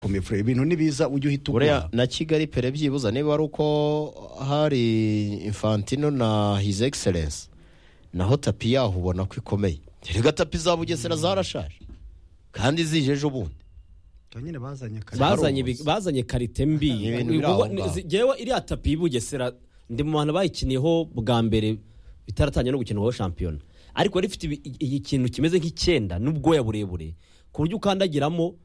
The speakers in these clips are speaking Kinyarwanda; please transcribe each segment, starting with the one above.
guhumeka ibintu nibiza ujye uhita buriya ugura na kigali pere byibuza niba ari uko hari infantino na hizi egiserensi naho tapi yaho ubona ko ikomeye reka tapi za bugesera zarashaje kandi zije ejo bundi Icyo nyine bazanye kare. bazanye ibi- bazanye karite mbi Ni ibintu biri aho ngaho. ngewe iriya tapi y'ubugesera ndi mu bantu bayikiniyeho bwa mbere bitaratangiye no gukinwaho shampiyona ariko yari ifite ibi- i- ikintu kimeze nk'icyenda n'ubwoya burebure ku buryo ukandagiramo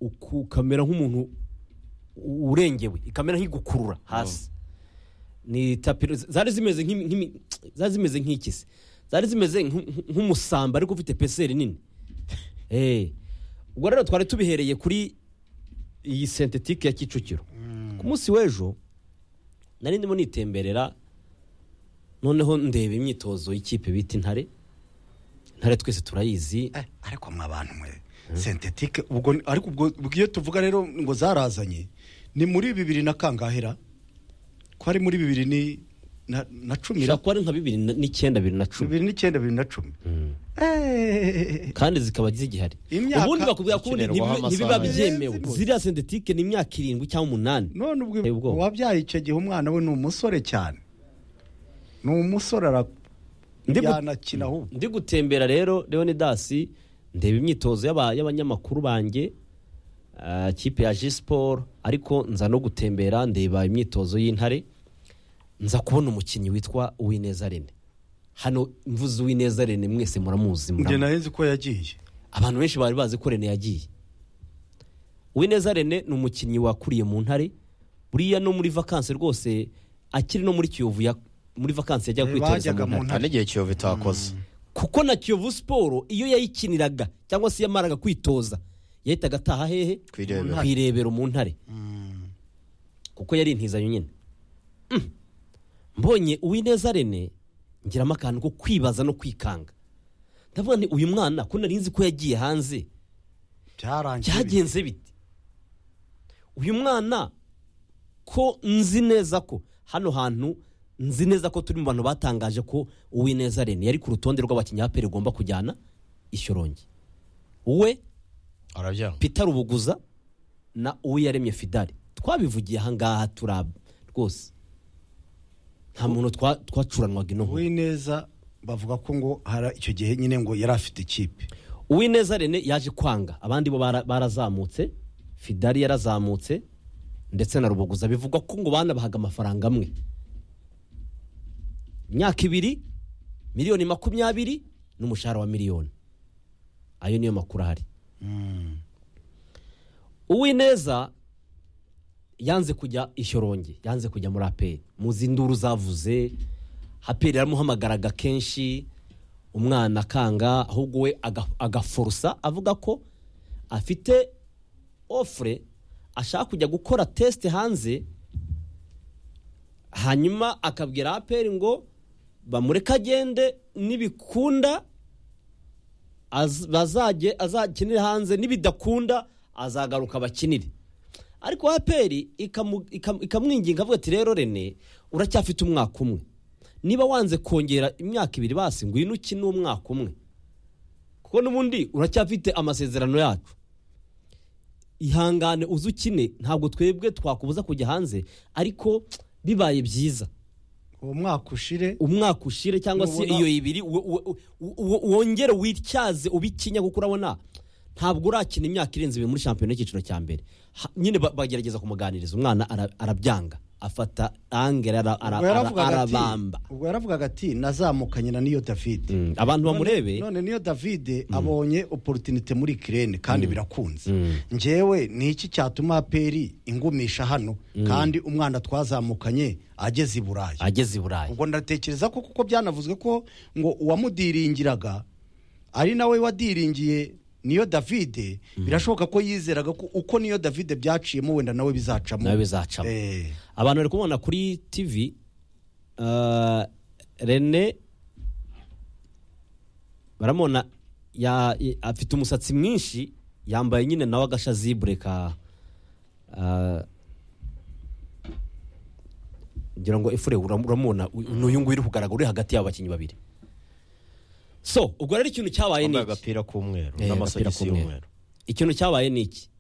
uku- ukamera nk'umuntu u- urengewe ikamera nk'igukurura hasi ni tapi zari zimeze nk'imi- nk'imi- zari zimeze nk'ikisi zari zimeze nk'u- nk'u- nk'umusamba ariko ufite peseri nini Eh. ubwo rero twari tubihereye kuri iyi sentetike ya kicukiro ku munsi w'ejo nari ndimo nitemberera noneho ndeba imyitozo y'ikipe bita intare intare twese turayizi Eh, ariko mwa bantu mwe sentetike ubwo ni- ariko ubwo ubwo iyo tuvuga rero ngo zarazanye ni muri bibiri na kangahera ko ari muri bibiri ni na, na cumi ishobora kuba ari nka bibiri na- n'icyenda bibiri na cumi bibiri n'icyenda bibiri na cumi Eh, kandi zikaba zigihari Imyaka ubundi bakubwira ko ubundi ikinirwaho ntibi- ntibiba amasaha. byemewe Zirenze ziriya sentetike ni imyaka irindwi cyangwa umunani none ubwo Uteye ubwoba. wabyaye icyo gihe umwana we ni umusore cyane ni umusore ara Ndi gu- yanakina ahubwo ndi gutembera rero leonidasi ndeba imyitozo y'aba- y'abanyamakuru banjye ah, kipe ya g siporo ariko nza no gutembera ndeba imyitozo y'intare nza kubona umukinnyi witwa uwineza rene hano mvuze uwineza rene mwese njye muramuzi muramuzi naheze ko yagiye abantu benshi bari bazi ko rene yagiye uwineza rene ni umukinnyi wakuriye mu ntare buriya no muri vakansi rwose akiri no muri kiyovu ya- muri vakansi yajyaga kwitoreza Bajyaga mu mu ntare nta n'igihe kiyovu itakoze kuko na kiyovu siporo iyo yayikiniraga cyangwa se yamaraga kwitoza yahitaga ataha hehe Ku irebero. ku irebero mu ntare kuko yari intizanyo nyine Mm. mbonye uwineza rene ngiramo akantu ko kwibaza no kwikanga ndavuga nti uyu mwana ko nari nzi ko yagiye hanze byarangiye byagenze bite uyu mwana ko nzi neza ko hano hantu nzi neza ko turi mu bantu batangaje ko uwineza rene yari ku rutonde rw'abakinnyi ba peri ugomba kujyana ishyorongi we arabyanga peter rubuguza na uwiyaremye fidari twabivugiye ahangaha turab rwose nta muntu twa- twacuranwaga ino nkuru uwineza bavuga ko ngo hari icyo gihe nyine ngo yari afite ikipe uwineza rene yaje kwanga abandi bo bara- barazamutse fidari yarazamutse ndetse na ruboguza bivugwa ko ngo banabahaga amafaranga amwe imyaka ibiri miliyoni makumyabiri n'umushahara wa miliyoni ayo niyo makuru ahari uwineza yanze kujya ishyorongi yanze kujya muri aperi muzi induru zavuze aperi yaramuhamagaraga kenshi umwana akanga ahubwo we aga- agafurusa avuga ko afite ofure ashaka kujya gukora tesite hanze hanyuma akabwira aperi ngo bamureke agende nibikunda az- bazajye azakinire hanze nibidakunda azagaruka bakinire ariko aperi ikamu- ikam- ikamwinginga avuga ati rero rene uracyafite umwaka umwe niba wanze kongera imyaka ibiri basi ngwino ukine umwaka umwe kuko n'ubundi uracyafite amasezerano yacu ihangane uze ukine ntabwo twebwe twakubuza kujya hanze ariko bibaye byiza uwo mwaka ushire umwaka ushire cyangwa se Nubona- iyo ibiri wo- wo- wo- wo- wongere wityaze ubikinya kuko urabona ntabwo urakina imyaka irenze ibiri muri shampiyona y'icyiciro cya mbere Ha- nyine ba- bagerageza kumuganiriza umwana ara- arabyanga afata angere ara- ara- ubwo ara- yaravugaga ati- arabamba ubwo yaravugaga ati nazamukanye na niyo david Mm, abantu bamurebe none niyo david abonye oporutinite muri kirene kandi birakunze ngewe ni iki cyatuma aperi ingumisha hano kandi umwana twazamukanye ageze i burayi ageze i burayi ubwo ndatekereza ko kuko byanavuzwe ko ngo uwamudiringiraga ari nawe wadiringiye niyo davide birashoboka ko yizeraga ko uko niyo davide byaciyemo wenda nawe bizacamo nawe bizacamo Eh, abantu bari kumubona kuri tivi uh, rene baramubona ya- i- afite umusatsi mwinshi yambaye nyine nawe agashazibure ka uh, ngira ngo efure uram- uramubona u- n'uyu nguyu uri kugaragara uri hagati y'aba bakinnyi babiri so ubwo rero ikintu cyabaye ni yambaye iki agapira k'umweru Eh, agapira n'amasogisi k'umweru. y'umweru ikintu cyabaye ni iki